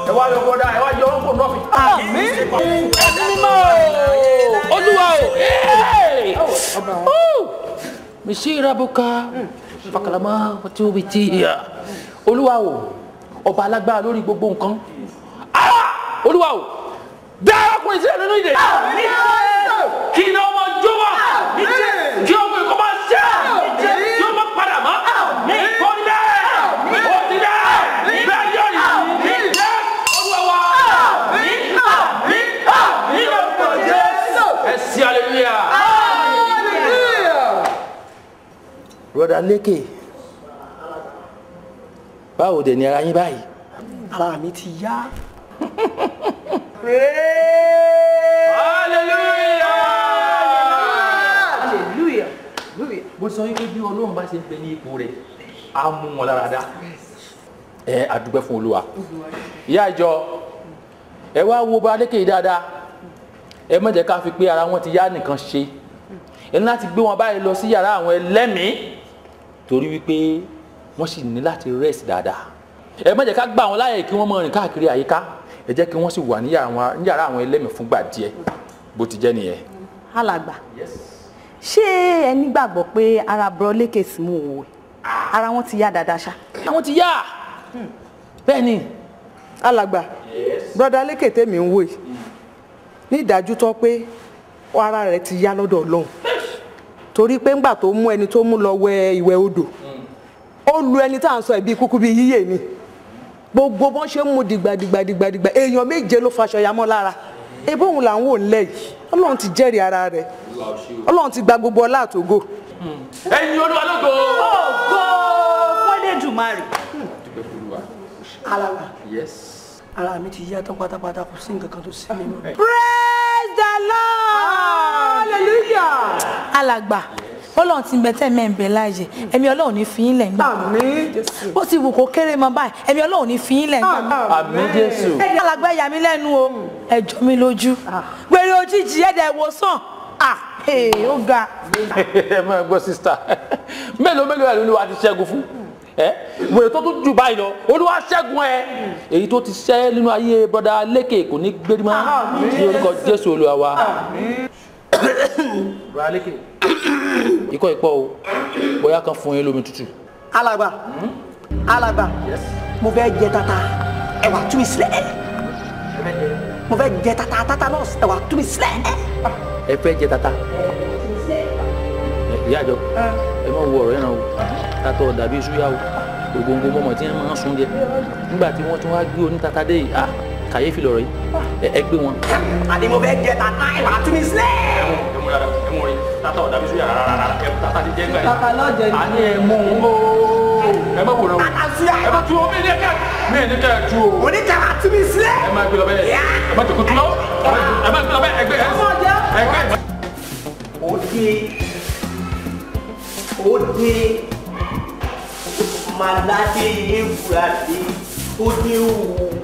ẹ wá yọ bọ́dá ẹ wá yọ ọ́nkò náà fi. àmín. ẹ̀mí mímọ́ o olúwa o Hey! Woo! misira buka fakalama wati olúwa o ọba alágbára lórí gbogbo nǹkan Ah! olúwa o dá arákùnrin sílẹ̀ nínú ìdè kí iná ọmọ jó wá kí ọmọ ìkọ́ máa ṣe kí ọmọ padà mọ́ kó ní bẹ́ẹ̀ kó ní bẹ́ẹ̀ bẹ́ẹ̀ yọ̀ ní jẹ́ olúwa wa ẹ sí hallelujah. broda lékè báwo dẹ̀ ni ara yín báyìí. ara mi ti yá. hallelujah. bó sọ wípé bí ọlọ́run bá ṣe ń bẹ ní ipò rẹ̀ á mú wọn lára dá ẹ àdúgbẹ́ fún olúwa ìyá ìjọ ẹ wá wo bá lékè yìí dáadáa ẹ má jẹ́ ká fi pé ara wọn ti yá nìkan ṣe ẹ ní láti gbé wọn báyìí lọ sí yàrá àwọn ẹlẹ́mìí torí wípé wọ́n sì ní láti rest dáadáa ẹ má jẹ́ ká gbà wọn láàyè kí wọ́n máa rìn káàkiri àyíká ẹ jẹ́ kí wọ́n sì wà ní yàrá àwọn ẹlẹ́mìí fúngbà díẹ̀ bó ti jẹ́ nìyẹn. alàgbà ṣé ẹ nígbàgbọ́ pé ara bro lékè sí mú òwe ara wọn ti yá dáadáa ṣá. àwọn ti yá bẹ́ẹ̀ ni alàgbà broda lékè tèmi ń wò yìí ní ìdájú tó pé ara rẹ̀ ti yá lọ́dọ̀ Ọlọ́run torí pé ńgbà tó mú ẹni tó mú lọ wẹ ìwẹ̀ odò ó lu ẹni tá à ń sọ ẹbí kúkú bíi yíyè ni gbogbo bọ́n ṣe ń mu dìgbàdìgbàdìgbà èèyàn méje ló faṣọ yamọ́ lára ebí òun là ń wò ńlẹ̀ yìí Ọlọ́run ti jẹ́rìí ara rẹ̀ Ọlọ́run ti gba gbogbo ọlá àtògo. ẹ̀yin olúwa lógo. ògo fún Elédùmarè. alàgbà yes. ara mi ti yá tán pátápátá kò sí nǹkan kan tó sí mi mọ́. praise the lord. hallelujah. alàgbà ọlọ́run ti ń bẹ tẹ́ẹ̀mẹ́ ń bẹ láàyè ẹ̀mí ọlọ́run ní fi yín lẹ̀ ń gbà àmín jésù. bó ti wù kó kéré mọ báyìí ẹ̀mí ọlọ́run ní fi yín lẹ̀ ń gbà. àmín jésù. ẹ̀dẹ̀ alàgbà ẹ̀yà mi lẹ́nu o ẹ jọ mi lójú gbèrè òjijì ẹ̀dẹ̀ wò sàn ah ee, ó ga. ẹ máa gbọ́ sísítà mélòó mélòó ẹ̀ lóluwà ti ṣẹ́gun fún ẹ wèrè tó tún jù báyìí lọ olúwa ṣẹ́gun ẹ èyí tó ti ṣẹ́ nínú ayé bọ́dà lékè kò ní gbérí mọ́ ní orúkọ jésù olúwa wa. bọ́dà lékè ikọ́ ìpọ́ o bóyá kan fún yín lómi tútù. alàgbà alàgbà mo fẹ́ jẹ tata ẹwà tú mi sílẹ̀ mo fẹ́ jẹ tata tata náà ẹwà tú mi sílẹ̀. ẹ fẹ́ jẹ tata ìyá àjọ ẹ má wo ọ̀rọ̀ yẹn náà o tata ọ̀dà bíi suya o ògóńgó mọ́mọ́ tí wọ́n máa ń sun jẹ nígbà tí wọ́n tún wá gbé oní tata dé yìí ah kàyéfì lọ̀rọ̀ yìí ẹ- ẹ gbé wọn. àní mo fẹ́ jẹ tata ẹwà tú mi sílẹ̀. tata ọ̀dà bíi suya rárá ẹ tata ti jẹ́ gbà yìí. tata lọ́jẹ̀ ni. a ní ẹ mú un o ẹ má wòran o tata suya ẹ má tu o mí ní kẹ mí ní kẹ tu o oníkàwá tú mi sílẹ̀. ẹ má gbé lọ bẹ́ẹ̀ ẹ má tòkó tu lọ ẹ má gbé lọ bẹ́ẹ̀ ẹgbẹ́ ẹ ẹgbẹ́. òde òde malade ewurade òde òwò